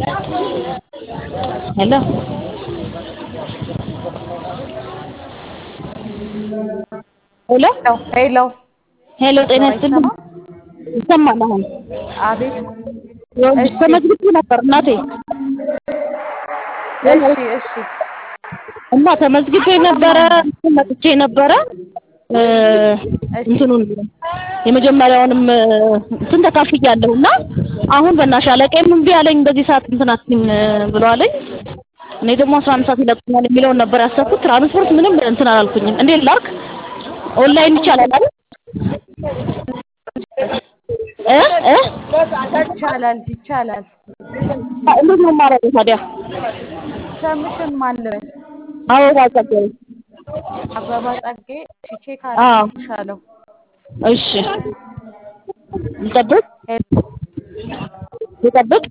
ሄሎ ሄሎ ሄሎ ሄሎ ጤና ይስጥልኝ። ይሰማል አሁን? አቤት። ይኸውልሽ ተመዝግቤ ነበር እናቴ እሺ እሺ እና ተመዝግቤ ነበረ እንትን መጥቼ ነበረ እ እንትኑን የመጀመሪያውንም እንትን ተካፍያለሁ እና አሁን በእናትሽ አለቃዬም እምቢ አለኝ በዚህ ሰዓት እንትን አትይም ብሎ አለኝ። እኔ ደግሞ አስራ አንድ ሰዓት ይለቁኛል የሚለውን ነበር ያሰብኩት። ትራንስፖርት ምንም እንትን አላልኩኝም። እንዴት ላድርግ? ኦንላይን ይቻላል አይደል? እ እ ይቻላል ይቻላል። እንዴት ነው የማደርገው ታዲያ? ስምሽን ማን ልበል? አበባ ጸጋዬ። አበባ ጸጌ። እሺ ቼክ አዎ አደርግልሻለሁ። እሺ ልጠብቅ ሄሎ ልጠብቅ